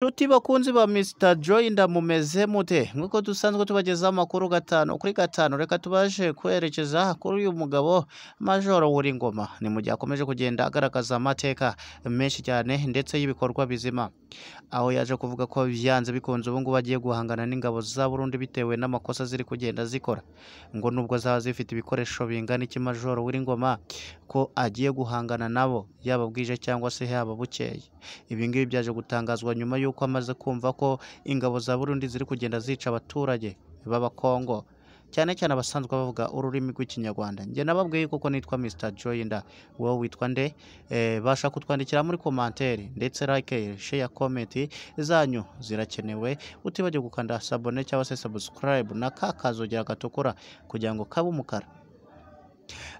nshuti bakunzi ba Mr Joy ndamumeze mute nk'uko dusanzwe tubagezaho amakuru gatanu kuri gatanu reka tubashe kwerekeza kuri uyu mugabo Majoro Ngoma ni mu gihe akomeje kugenda agaragaza amateka menshi cyane ndetse y'ibikorwa bizima aho yaje kuvuga ko byanze bikunze ubu ngubu agiye guhangana n'ingabo za Burundi bitewe n'amakosa ziri kugenda zikora ngo nubwo zaba zifite ibikoresho bingana iki Majoro Ngoma ko agiye guhangana nabo yaba bwije cyangwa se yaba bukeye ibi ngibi byaje gutangazwa nyuma y'uko amaze kumva ko ingabo za Burundi ziri kugenda zica abaturage b'abakongo cyane cyane abasanzwe bavuga ururimi rw'ikinyarwanda njye nababwiye kuko nitwa Mr Joyinda wowe witwa nde Eh, basha kutwandikira muri komantere ndetse like share comment zanyu zirakenewe utibagirwe gukanda sabone cyangwa se subscribe na ka kazogera gatukura kugira ngo kabe umukara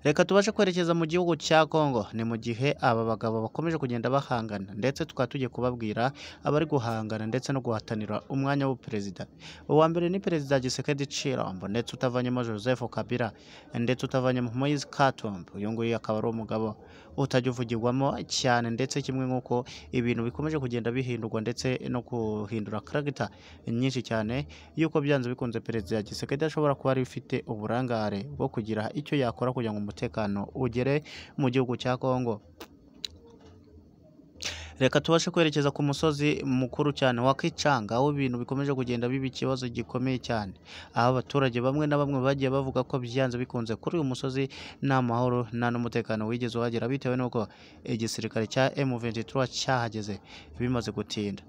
reka tubashe kwerekeza mu gihugu cya Kongo ni mu gihe aba bagabo bakomeje kugenda bahangana ndetse tukaba tugiye kubabwira abari guhangana ndetse no guhatanira umwanya w'ubuperezida uwa mbere ni perezida Gisekedi Chilombo ndetse utavanyemo Joseph Kabila ndetse utavanyemo Moise Katumbi uyu nguyu akaba ari umugabo utajya uvugirwamo cyane ndetse kimwe nk'uko ibintu bikomeje kugenda bihindurwa ndetse no guhindura karagita nyinshi cyane yuko byanze bikunze perezida Gisekedi ashobora kuba ari ufite uburangare bwo kugira icyo yakora kugira ngo umutekano ugere mu gihugu cya Kongo reka tubashe kwerekeza ku musozi mukuru cyane wa Kicanga aho ibintu bikomeje kugenda biba ikibazo gikomeye cyane aho abaturage bamwe na bamwe bagiye bavuga ko byanze bikunze kuri uyu musozi nta mahoro nta n'umutekano wigeze uhagera bitewe n'uko igisirikare cya M23 cyahageze bimaze gutinda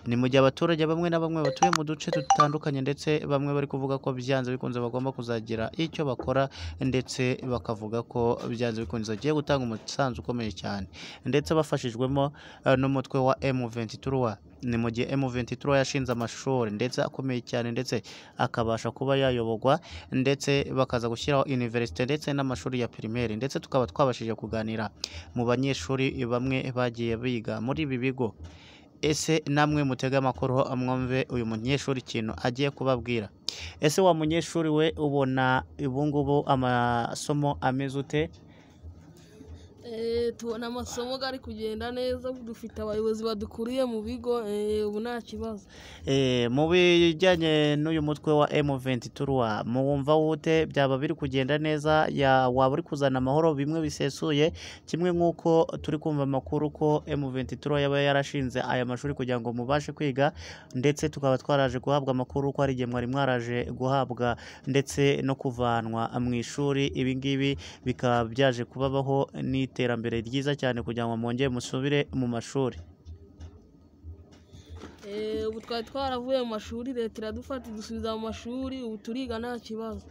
ni mu gihe abaturage bamwe na bamwe batuye mu duce dutandukanye ndetse bamwe bari kuvuga ko byanze bikunze bagomba kuzagira icyo bakora ndetse bakavuga ko byanze bikunze agiye gutanga umusanzu ukomeye cyane ndetse bafashijwemo eh, n'umutwe wa M23 ni mu gihe M23 yashinze amashuri ndetse akomeye cyane ndetse akabasha kuba yayobogwa ndetse bakaza gushyiraho universite ndetse n'amashuri ya primaire ndetse tukaba twabashije kuganira mu banyeshuri bamwe bagiye biga muri ibi bigo ese namwe mutege amakuru mwumve uyu munyeshuri ikintu agiye kubabwira ese wa munyeshuri we ubona ubungubu amasomo ameze ute Eh, tubona amasomo ari kugenda neza dufite abayobozi badukuriye mu bigo eh, ubu nta kibazo Eh, mu bijyanye n'uyu mutwe wa M23 muwumva wute byaba biri kugenda neza ya waba uri kuzana amahoro bimwe bisesuye kimwe nk'uko turi kumva amakuru ko M23 yaba yarashinze aya mashuri kugira ngo mubashe kwiga ndetse tukaba twaraje guhabwa amakuru ko hari igihe mwari mwaraje guhabwa ndetse no kuvanwa mu ishuri ibi ngibi bikaba byaje kubabaho n'iterambere ryiza cyane kugira ngo mwongere musubire mu mashuri Eh, ubu twari twaravuye mu mashuri leta iradufata idusubiza mu mashuri ubu turiga nta kibazo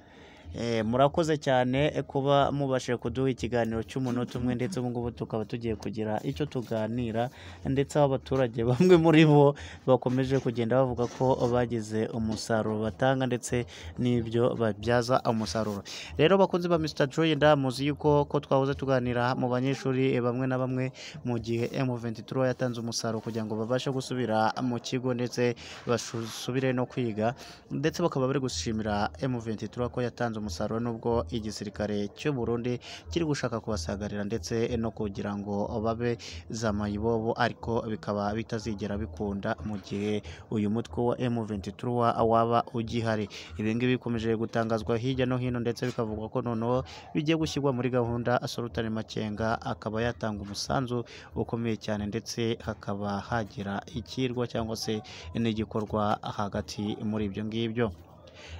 Eh, murakoze cyane eh, kuba mubashije kuduha ikiganiro cy'umunota umwe ndetse ubu ngubu tukaba tugiye kugira icyo tuganira ndetse aho abaturage bamwe muri bo bakomeje kugenda bavuga ko bagize umusaruro batanga ndetse n'ibyo babyaza umusaruro rero bakunzi ba Mr Joy ndamuzi yuko ko twahoze tuganira mu banyeshuri eh, bamwe na bamwe mu gihe M23 yatanze umusaruro kugira ngo babashe gusubira mu kigo ndetse basubire no kwiga ndetse bakaba bari gushimira M23 ko yatanze umusaruro nubwo igisirikare cy'u Burundi kiri gushaka kubasagarira ndetse no kugira ngo babe za mayibobo ariko bikaba bitazigera bikunda mu gihe uyu mutwe wa M23 wa- waba ugihari ibi ngibi bikomeje gutangazwa hirya no hino ndetse bikavugwa ko noneho bigiye gushyirwa muri gahunda Sultan Makenga akaba yatanga umusanzu ukomeye cyane ndetse hakaba hagira ikirwa cyangwa se n'igikorwa hagati muri ibyo ngibyo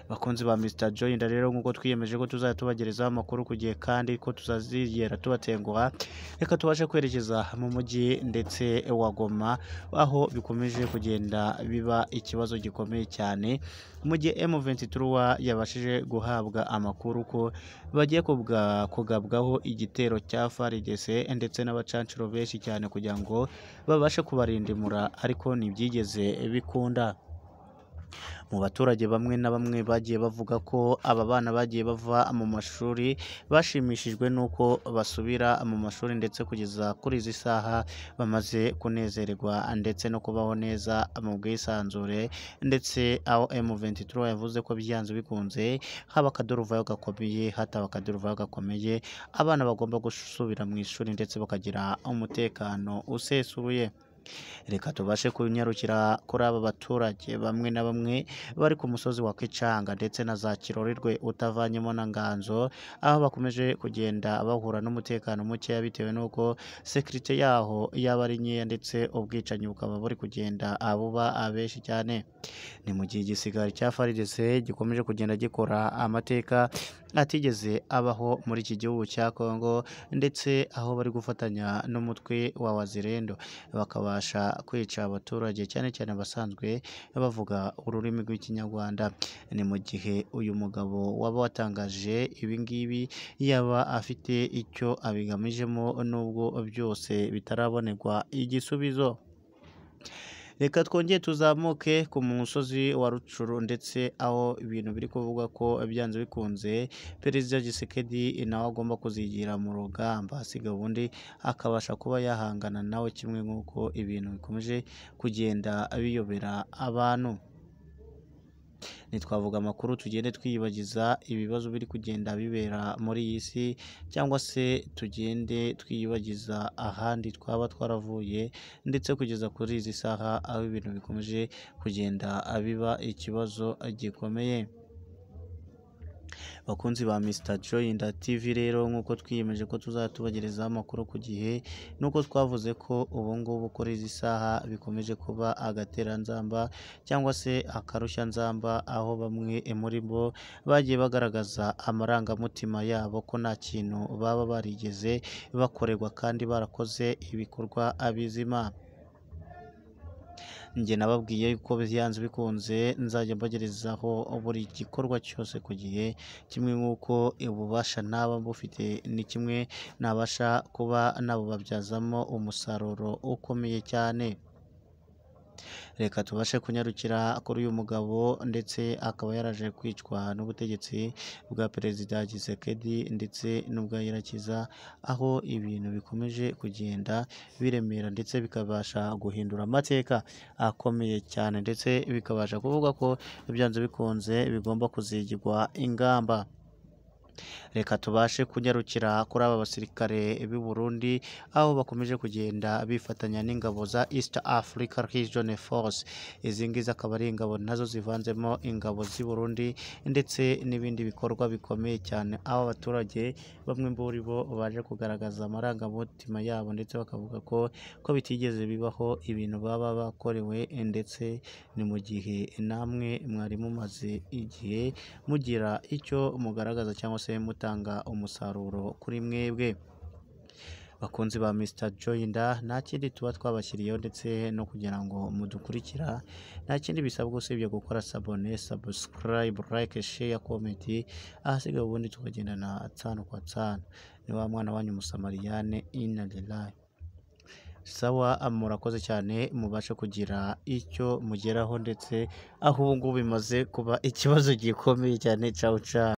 bakunzi ba Mr Joyinda rero nk'uko twiyemeje ko tuzajya tubagerezaho amakuru ku gihe kandi ko tuzazigera tubatenguha reka tubashe kwerekeza mu mujyi ndetse wa Goma aho bikomeje kugenda biba ikibazo gikomeye cyane mu gihe M23 yabashije guhabwa amakuru ko bagiye kubwa- kugabwaho igitero cya FARDC ndetse n'abacancuro benshi cyane kugira ngo babashe kubarindimura ariko ntibyigeze bikunda mu baturage bamwe na bamwe bagiye bavuga ko aba bana bagiye bava mu mashuri bashimishijwe n'uko basubira mu mashuri ndetse kugeza kuri izi saha bamaze kunezerwa ndetse no kubaho neza mu bwisanzure ndetse aho M23 yavuze ko byanze bikunze haba akaduruvayo gakomeye hataba akaduruvayo gakomeye abana bagomba gusubira mu ishuri ndetse bakagira umutekano usesuye reka tubashe kunyarukira kuri aba baturage bamwe na bamwe bari ku musozi wa Kicanga ndetse na za Kirorerwe utavanyemo na Nganzo aho bakomeje kugenda bahura n'umutekano mukeya bitewe n'uko sekirite yaho yaba ari nkeya ndetse ubwicanyi bukaba buri kugenda buba abenshi cyane ni mu gihe igisigari cya FARDC gikomeje kugenda gikora amateka atigeze abaho muri iki gihugu cya Kongo ndetse aho bari gufatanya n'umutwe wa Wazirendo bakabasha kwica abaturage cyane cyane abasanzwe bavuga ururimi rw'ikinyarwanda ni mu gihe uyu mugabo waba watangaje ibi ngibi yaba afite icyo abigamijemo nubwo byose bitarabonerwa igisubizo reka twongere tuzamuke ku musozi wa rucuru ndetse aho ibintu biri kuvuga ko byanze bikunze perezida gisekedi nawe agomba kuzigira mu rugamba asiga ubundi akabasha kuba yahangana nawe kimwe nk'uko ibintu bikomeje kugenda biyobera abantu ntitwavuga amakuru tugende twiyibagiza ibibazo biri kugenda bibera muri iyi si cyangwa se tugende twiyibagiza ahandi twaba twaravuye ndetse kugeza kuri izi saha aho ibintu bikomeje kugenda biba ikibazo gikomeye bakunzi ba Mr Joyinda TV rero nk'uko twiyemeje ko tuzatubagerezaho amakuru ku gihe nuko twavuze ko ubu ngubu kuri izi saha bikomeje kuba agateranzamba cyangwa se akarushanzamba aho bamwe muri bo bagiye bagaragaza amarangamutima yabo ko nta kintu baba barigeze bakorerwa kandi barakoze ibikorwa bizima njye nababwiye yuko byanze bikunze nzajya mbagerezaho buri gikorwa cyose ku gihe kimwe nk'uko ububasha naba bufite ni kimwe nabasha kuba nabubabyazamo umusaruro ukomeye cyane reka tubashe kunyarukira kuri uyu mugabo ndetse akaba yaraje kwicwa n'ubutegetsi bwa perezida Gisekedi ndetse n'ubwa Irakiza aho ibintu bikomeje kugenda biremera ndetse bikabasha guhindura amateka akomeye cyane ndetse bikabasha kuvuga ko byanze bikunze bigomba kuzigirwa ingamba reka tubashe kunyarukira kuri aba basirikare b'i Burundi aho bakomeje kugenda bifatanya n'ingabo za East Africa Region Force izi ngizi akaba ari ingabo nazo zivanzemo ingabo z'i Burundi ndetse n'ibindi bikorwa bikomeye cyane aho abaturage bamwe muri bo baje kugaragaza amarangamutima yabo ndetse bakavuga ko ko bitigeze bibaho ibintu baba bakorewe ndetse ni mu gihe namwe mwari mumaze igihe mugira icyo mugaragaza cyangwa se mutanga umusaruro kuri mwebwe bakunzi ba Mr Joyinda nta kindi tuba twabashyiriyeho ndetse no kugira ngo mudukurikira nta kindi bisabwa usibye gukora sabone subscribe like share comment ahasigaye ubundi tukagendana tsano kwa tsano ni wa mwana wanyu musamariyane inna lillahi sawa murakoze cyane mubashe kugira icyo mugeraho ndetse aho ubu ngubu bimaze kuba ikibazo gikomeye cyane cawu cawu